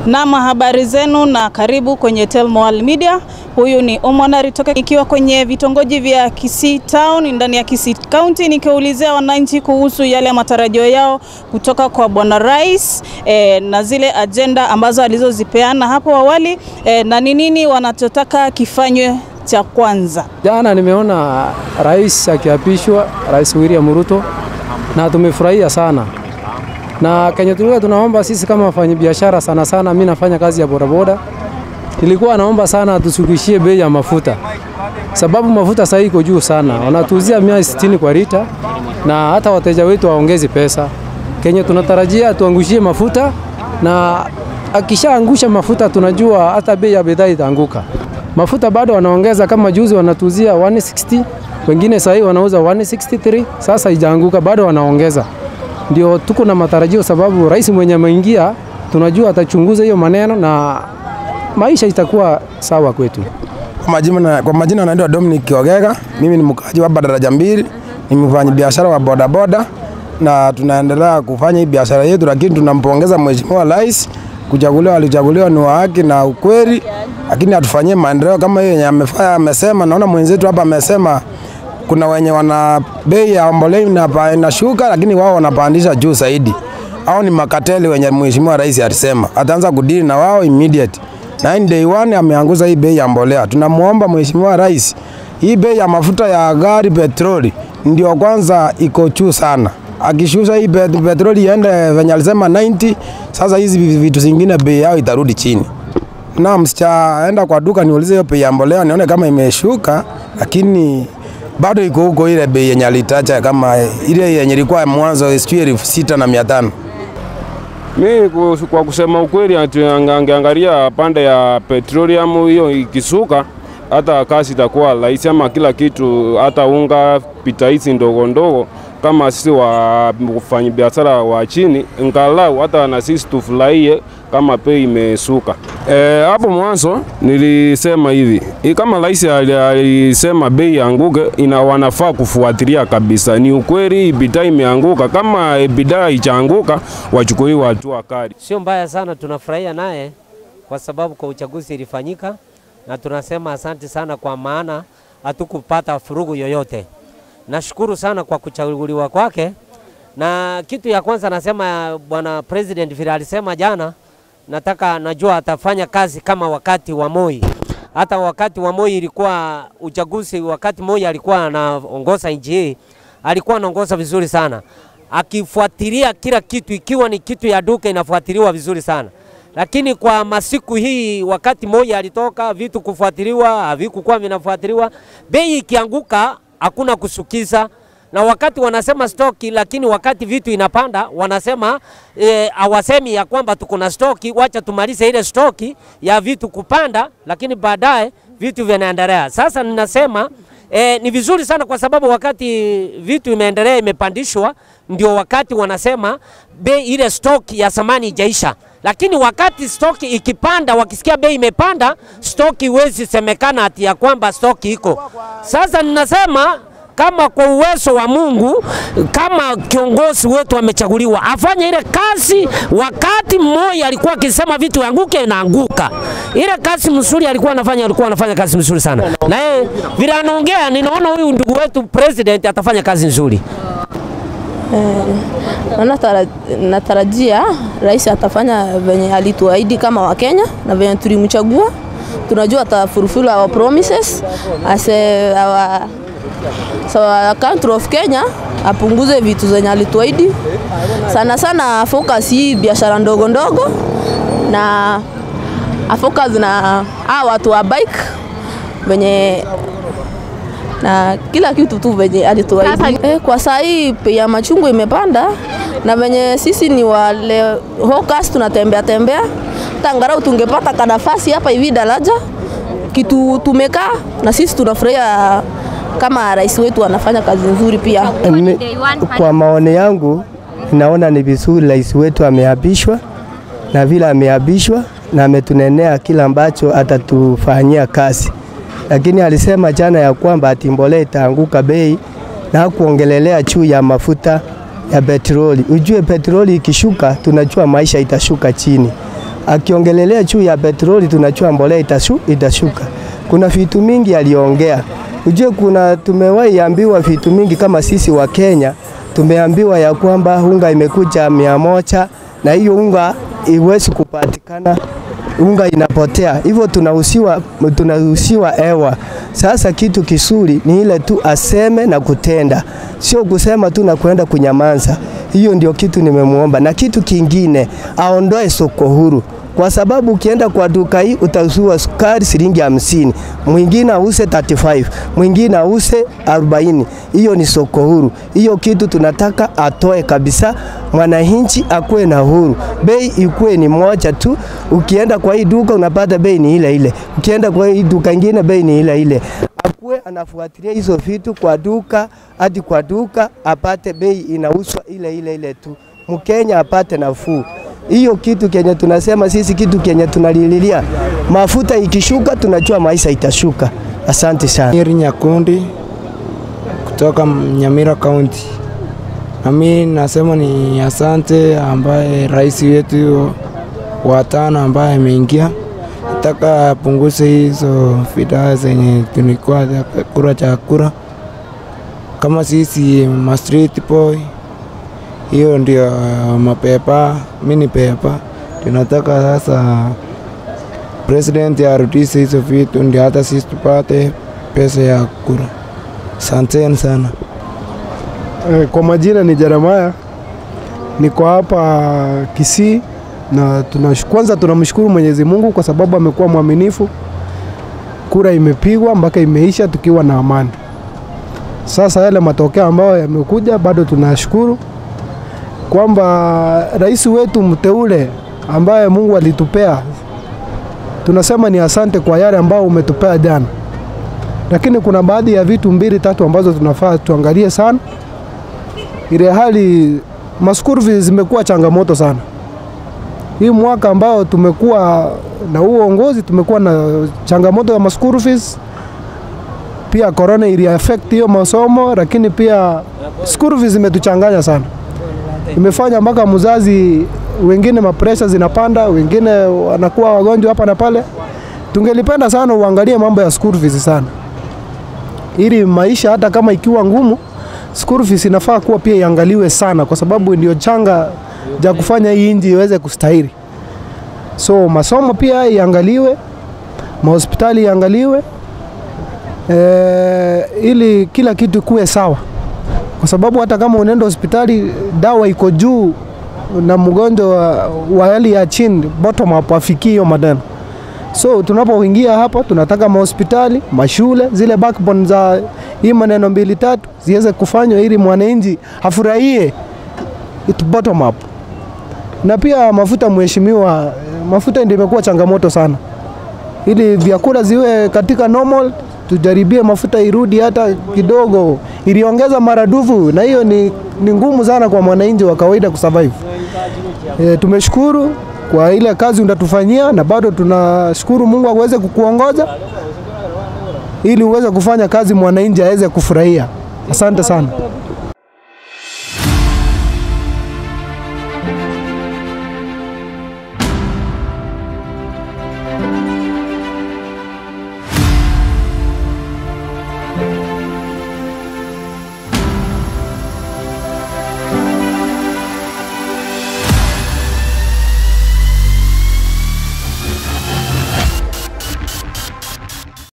Naam, habari zenu na karibu kwenye Telmoal Media. Huyu ni Omonari toka ikiwa kwenye vitongoji vya Kisii Town ndani ya Kisii County, nikiulizia wananchi kuhusu yale matarajio yao kutoka kwa Bwana Rais e, na zile ajenda ambazo alizozipeana hapo awali e, na ni nini wanachotaka kifanywe cha kwanza. Jana nimeona rais akiapishwa, Rais William Ruto, na tumefurahia sana na kenye tulikuwa tunaomba sisi kama wafanyabiashara, sana sana, mimi nafanya kazi ya bodaboda, nilikuwa naomba sana tusukishie bei ya mafuta, sababu mafuta sasa iko juu sana, wanatuuzia mia sitini kwa lita, na hata wateja wetu waongezi pesa. Kenye tunatarajia tuangushie mafuta, na akishaangusha mafuta tunajua hata bei ya bidhaa itaanguka. Mafuta bado wanaongeza, kama juzi wanatuuzia 160 wengine sahii wanauza 163 sasa ijaanguka, bado wanaongeza ndio tuko na matarajio, sababu rais mwenye ameingia tunajua atachunguza hiyo maneno na maisha itakuwa sawa kwetu. Kwa majina, kwa majina naitwa Dominic Ogega. Mimi ni mkaaji wa daraja mbili, ni mfanya biashara wa bodaboda na tunaendelea kufanya hii biashara yetu, lakini tunampongeza mheshimiwa rais kuchaguliwa, alichaguliwa ni wa haki na ukweli, lakini atufanyie maendeleo kama hiyo yenye amefanya. Amesema, naona mwenzetu hapa amesema kuna wenye wana bei ya mbolea inashuka, lakini wao wanapandisha juu zaidi. Hao ni makateli wenye mheshimiwa rais alisema ataanza kudili na wao immediate. Na in day one ameanguza hii bei ya mbolea. Tunamuomba mheshimiwa rais, hii bei ya mafuta ya gari petroli ndio kwanza iko juu sana. Akishusha hii petroli iende venye alisema 90, sasa hizi vitu zingine bei yao itarudi chini. Na msichaenda kwa duka niulize hiyo bei ya mbolea nione kama imeshuka, lakini bado iko huko ile bei yenye alitaja kama ile yenye ilikuwa mwanzo sijui elfu sita na mia tano. Mi kwa kusema ukweli, angeangalia pande ya petroleum hiyo ikisuka, hata kazi itakuwa rahisi, ama kila kitu, hata unga, pita hizi ndogo ndogo kama sisi wafanya biashara wa chini, ngalau hata na sisi tufurahie kama bei imesuka. E, hapo mwanzo nilisema hivi kama rais alisema bei anguke, ina wanafaa kufuatilia kabisa. Ni ukweli bidhaa imeanguka, kama bidhaa ichaanguka wachukuliwe hatua kali. Sio mbaya sana, tunafurahia naye kwa sababu kwa uchaguzi ilifanyika, na tunasema asante sana, kwa maana hatukupata furugu yoyote. Nashukuru sana kwa kuchaguliwa kwake, na kitu ya kwanza nasema bwana president vile alisema jana, nataka najua atafanya kazi kama wakati wa Moi. Hata wakati wa Moi ilikuwa uchaguzi, wakati Moi alikuwa anaongoza nchi hii, alikuwa anaongoza vizuri sana, akifuatilia kila kitu, ikiwa ni kitu ya duka inafuatiliwa vizuri sana lakini kwa masiku hii, wakati Moi alitoka, vitu kufuatiliwa havikukuwa vinafuatiliwa, bei ikianguka hakuna kusukiza na wakati wanasema stoki, lakini wakati vitu inapanda wanasema e, awasemi ya kwamba tuko na stoki, wacha tumalize ile stoki ya vitu kupanda, lakini baadaye vitu vinaendelea. Sasa ninasema e, ni vizuri sana kwa sababu wakati vitu imeendelea imepandishwa, ndio wakati wanasema bei ile stoki ya samani ijaisha lakini wakati stoki ikipanda, wakisikia bei imepanda, stoki huwezi semekana ati ya kwamba stoki iko. Sasa ninasema kama kwa uwezo wa Mungu, kama kiongozi wetu amechaguliwa, afanye ile kazi. Wakati mmoja alikuwa akisema vitu anguke, inaanguka. Ile kazi mzuri alikuwa anafanya, alikuwa anafanya kazi mzuri sana, na yeye vile anaongea, ninaona huyu ndugu wetu president atafanya kazi nzuri. Eh, natarajia rais atafanya venye alituahidi kama Wakenya na venye tulimchagua. Tunajua atafulfill our promises as a, our, so our country of Kenya, apunguze vitu zenye alituahidi sana sana, focus hii biashara ndogo ndogo na afocus na hawa watu wa bike venye na kila kitu tu venye alituahidi. Eh, kwa saa hii bei ya machungwa imepanda na venye sisi ni wale hawkers tunatembea tembea, tangarau tungepata kanafasi hapa hivi daraja kitu tumekaa na sisi tunafurahia kama rais wetu anafanya kazi nzuri pia. Kwa maoni yangu, naona ni vizuri rais wetu ameapishwa, na vile ameapishwa na ametunenea kila ambacho atatufanyia kazi lakini alisema jana ya kwamba ati mbolea itaanguka bei na kuongelelea juu ya mafuta ya petroli. Ujue petroli ikishuka, tunajua maisha itashuka chini. akiongelelea juu ya petroli, tunajua mbolea itashu, itashuka. Kuna vitu mingi aliongea. Ujue kuna tumewahi ambiwa vitu mingi kama sisi wa Kenya, tumeambiwa ya kwamba unga imekuja mia moja na hiyo unga iwezi kupatikana unga inapotea, hivyo tunahusiwa tunahusiwa hewa. Sasa kitu kizuri ni ile tu aseme na kutenda, sio kusema tu na kwenda kunyamaza. Hiyo ndio kitu nimemuomba, na kitu kingine aondoe soko huru kwa sababu ukienda kwa duka hii utauziwa sukari shilingi hamsini, mwingine ause 35, mwingine ause 40. Hiyo ni soko huru. Hiyo kitu tunataka atoe kabisa, mwananchi akuwe na huru, bei ikuwe ni moja tu. Ukienda kwa hii duka unapata bei ni ile ile, ukienda kwa hii duka ingine bei ni ile ile. Akuwe anafuatilia hizo vitu kwa duka hadi kwa duka, apate bei inauzwa ile ile ile tu, Mkenya apate nafuu hiyo kitu kenye tunasema sisi, kitu kenye tunalililia, mafuta ikishuka, tunajua maisha itashuka. Asante sana. Nyeri Nyakundi kutoka Nyamira County. Na mimi nasema ni asante ambaye rais wetu wa tano ambaye ameingia, nataka apunguze hizo fida zenye tulikuwa kura cha kura, kama sisi ma street boy hiyo ndio mapepa, mini pepa. Tunataka sasa president arudishe hizo vitu, ndio hata sisi tupate pesa ya kura. Asanteni sana. Eh, Kwa majina ni Jeremaya, niko hapa Kisii na tunash, kwanza tunamshukuru Mwenyezi Mungu kwa sababu amekuwa mwaminifu. Kura imepigwa mpaka imeisha tukiwa na amani. Sasa yale matokeo ambayo yamekuja, bado tunashukuru kwamba rais wetu mteule ambaye Mungu alitupea, tunasema ni asante kwa yale ambao umetupea jana, lakini kuna baadhi ya vitu mbili tatu ambazo tunafaa tuangalie sana, ile hali maskuru fees zimekuwa changamoto sana hii mwaka ambao tumekuwa na huu uongozi, tumekuwa na changamoto ya maskuru fees. Pia corona ili affect hiyo masomo, lakini pia school fees zimetuchanganya sana imefanya mpaka mzazi wengine mapresha zinapanda, wengine wanakuwa wagonjwa hapa na pale. Tungelipenda sana uangalie mambo ya school fees sana, ili maisha hata kama ikiwa ngumu, school fees inafaa kuwa pia iangaliwe sana, kwa sababu ndio changa ja kufanya hii nchi iweze kustahili. So masomo pia iangaliwe, mahospitali iangaliwe, e, ili kila kitu kuwe sawa kwa sababu hata kama unaenda hospitali dawa iko juu na mgonjwa wa, wa hali ya chini bottom up afikie hiyo maneno. So tunapoingia hapa, tunataka mahospitali, mashule, zile backbone za hii maneno mbili tatu ziweze kufanywa ili mwananchi afurahie it bottom up. Na pia mafuta, mheshimiwa, mafuta ndio imekuwa changamoto sana, ili vyakula ziwe katika normal tujaribie mafuta irudi hata kidogo, iliongeza maradufu, na hiyo ni, ni ngumu sana kwa mwananchi wa kawaida kusurvive. E, tumeshukuru kwa ile kazi unatufanyia na bado tunashukuru Mungu aweze kukuongoza ili uweze kufanya kazi mwananchi aweze kufurahia. Asante sana.